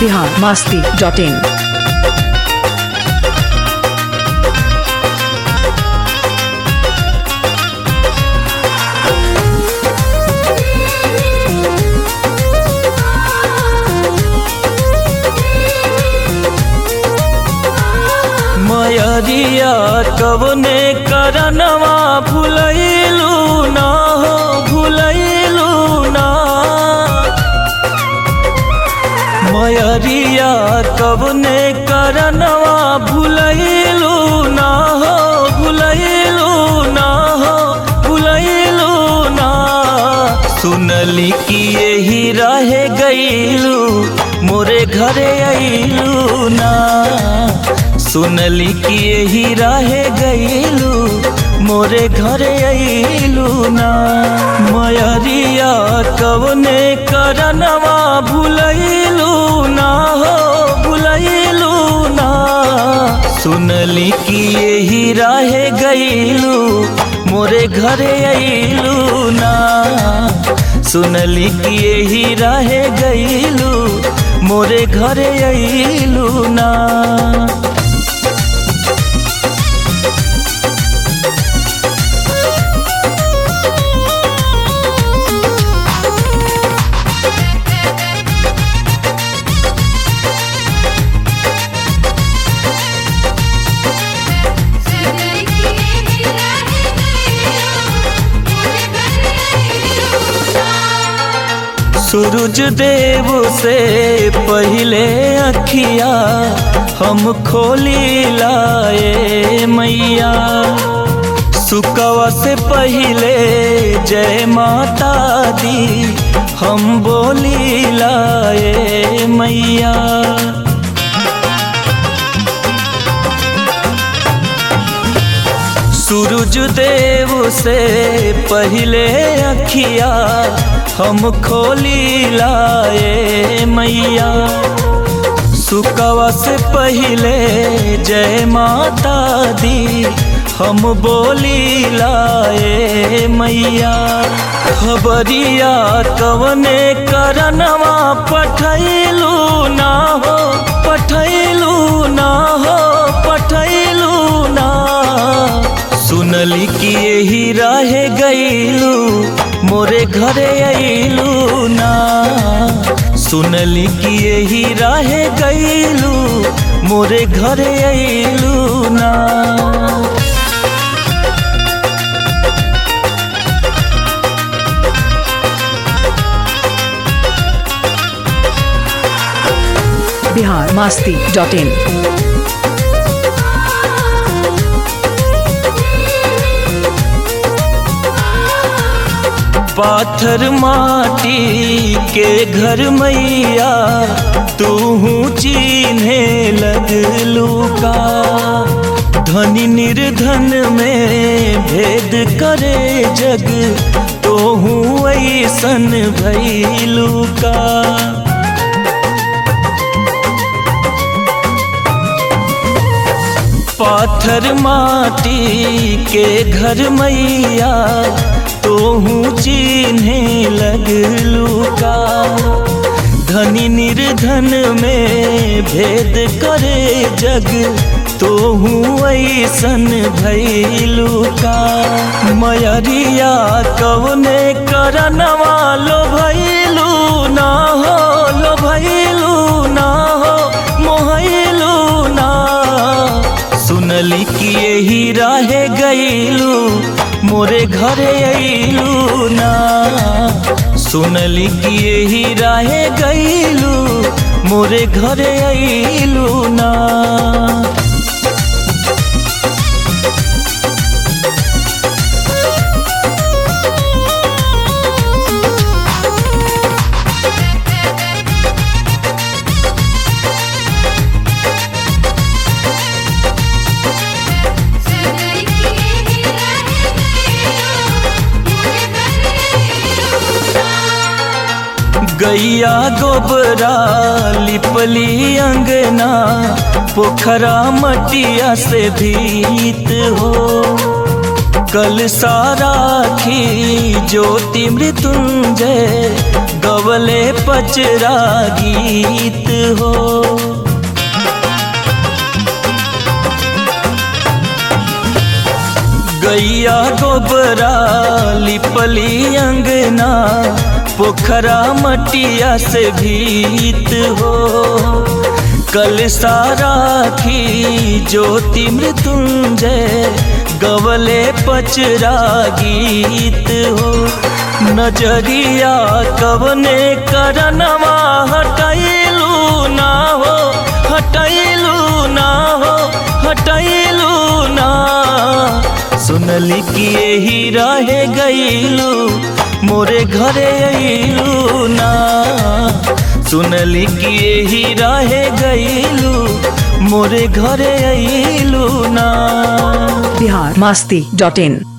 Bihar Masti dot in मयरिया कवने करनवा भुलैलू ना हो भुलैलू ना मयरिया कवने करनवा भुलैलू ना हो भुलैलू ना हो भुलैलू ना सुनली कि यही रहे गईलू मोरे घरे अइलू ना सुनली कि यही रहे गईलू मोरे घरे अइलू ना मयरिया कवने करनवा भुलैलू ना हो भुलैलू ना सुनली कि यही रहे गईलू मोरे घरे अइलू ना सुनली कि यही रहे गईलू मोरे घरे अइलू ना सूरज देव से पहले अखिया हम खोली लाए मैया सुकवा से पहले जय माता दी हम बोली लाए मैया सूरज देव से पहले अखिया हम खोली लाए मैया सुकवा से पहले जय माता दी हम बोली लाए मैया खबरिया कवने करनवा पठैलू ना हो पठैलू ना हो पठैलू ना सुनली कि यही रहे गईलू मोरे घरे अइलू ना सुनली कि यही रहे गईलू मोरे घरे अइलू ना बिहार मास्ती डॉट इन पाथर माटी के घर मैया तू चिन्हे लगलू का धनी निर्धन में भेद करे जग तो हूँ ऐसन भैलू का पाथर माटी के घर मैया तो हूँ चिन्हे लगलू का धनी निर्धन में भेद करे जग तो हूँ ऐसन भैलू का मयरिया कवने करनवा लो भैलू ना हो लो भैलू ना हो मोहलू ना सुनली कि यही रहे गईलू मोरे घरे अइलू ना सुनली कि यही रहे गईलू मोरे घरे अइलू ना गैया गोबरा लिपली अंगना पोखरा मटिया से भीत हो कल सारा खी ज्योति मृत्युंजय गवले पचरा गीत हो गैया गोबरा लिपली अंगना पोखरा मटिया से भीत हो कल सारा खी ज्योति मृत्युंजय गवले पचरा गीत हो नजरिया कवने करनवा हटैलू ना हो हटैलू ना हो हटैलू ना सुनली कि यही रहे गईलू मोरे घरे अइलू ना सुनली कि यही रहे गईलू मोरे घरे अइलू ना बिहार मास्ती डॉट इन